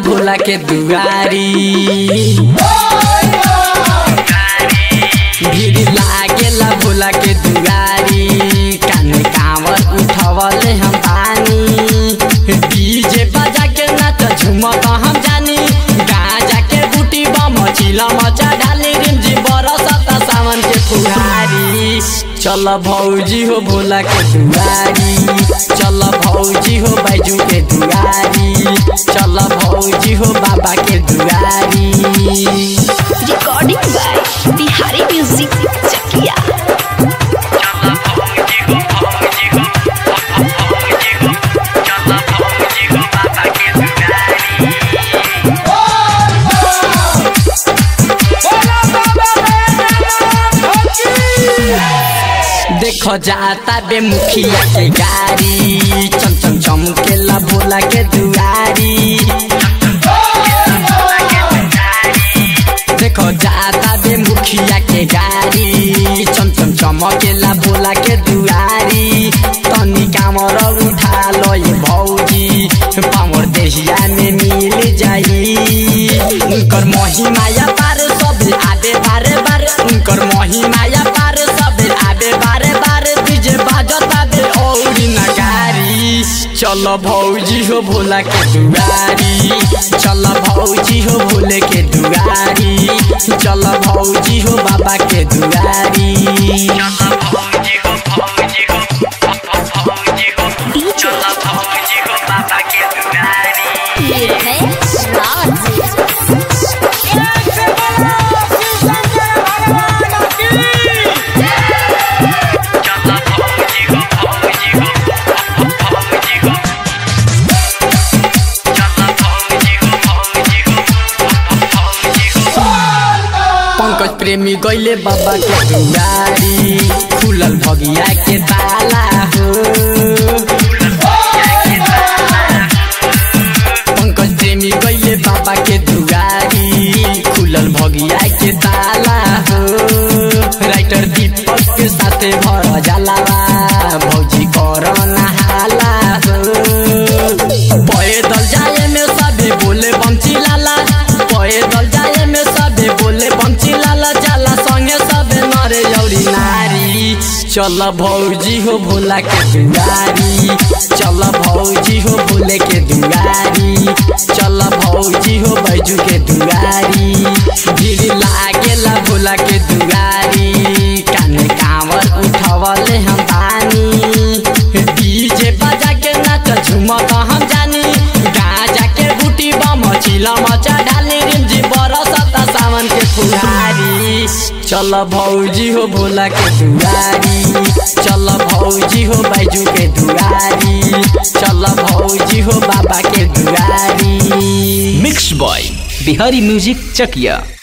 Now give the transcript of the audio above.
भोला के दुआरी भीड़ लागेला भोला के दुआरी काने कांवर उठवले हम पानी डीजे बजा के नाच झुमत हम जानी गाजा के बूटी बम चिला मचा डाली रिमझिम बरसत सावन के फुहारी चल भौजी हो भोला के दुआरी चल भौजी हो बैजू के दुआरी चल भौजी हो बाबा के दुआरी recording by Bihari music Chakiya देखो जाता बे मुखिया के गाड़ी चम चम चमकेला भोला के दुआरी देखो जाता बे मुखिया के गाड़ी चम चम चमकेला भोला के दुआरी तनी कामर उठा लो ये भौजी पावर देहिया में मिल जाई उनकर महिमाया पार सब आबे बारे बारे उनकर महिमाया पार सब आबे बारे बारे डीजे बाजता बे औरी नगारी चल भौजी हो भोला के दुआरी चल भौजी हो भोले के दुआरी चल भौजी हो बाबा के दुआरी डीजे पंकज प्रेमी गैले बाबा के दुआरी खुलल भगिया के ताला हो पंकज प्रेमी गैले बाबा के दुआरी खुलल भगिया के ताला हो राइटर दीपक के साथे भर जलावा भौजी कर नहाला हो पैदल जाए में सबे बोले बंची लाला पैदल जाए में सबे बोले बंची लाला जाला संगे सबे नरे औरी नारी चल भौजी हो भोला के दुआरी चल भौजी हो भोले के दुआरी चल भौजी हो बैजू के दुआरी भीड़ लागेला भोला के दुआरी काने कांवर उठवले हम पानी डीजे बजा के नाच झुमत हम जानी गाजा के बूटी बम चिला मचा डाली रिमझी बरसत सावन के फुहारी चल भौजी हो भोला के दुआरी चल भौजी हो बैजू के दुआरी चल भौजी हो बाबा के दुआरी mix by Bihari music Chakiya